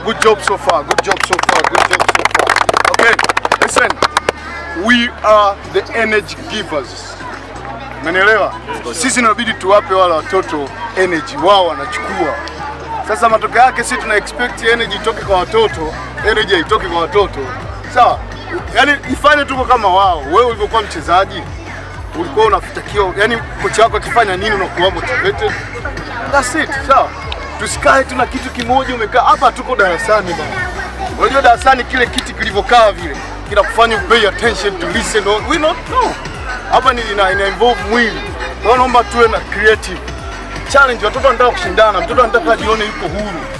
Good job so far. Good job so far. Good job so far. Okay, listen. We are the energy givers. Umenielewa? Sisi inabidi tuwape wale watoto energy, wao wanachukua. Sasa matokeo yake sisi tuna expect energy itoke kwa watoto, energy haitoki kwa watoto. Sawa? Yaani ifanye tuko kama wao. Wewe ulivyokuwa mchezaji ulikuwa unafutakiwa, yani kocha wako akifanya nini unakuwa motivated. That's it. Sawa? Tusikae tuna kitu kimoja umekaa hapa, tuko darasani bana. Unajua darasani kile kiti kilivyokaa vile kinakufanya pay attention to listen. or- We not know. Hapa ni ina, ina involve mwili. Kwa hiyo naomba tuwe na creative challenge. Watoto wanataka kushindana, mtoto anataka ajione yuko huru.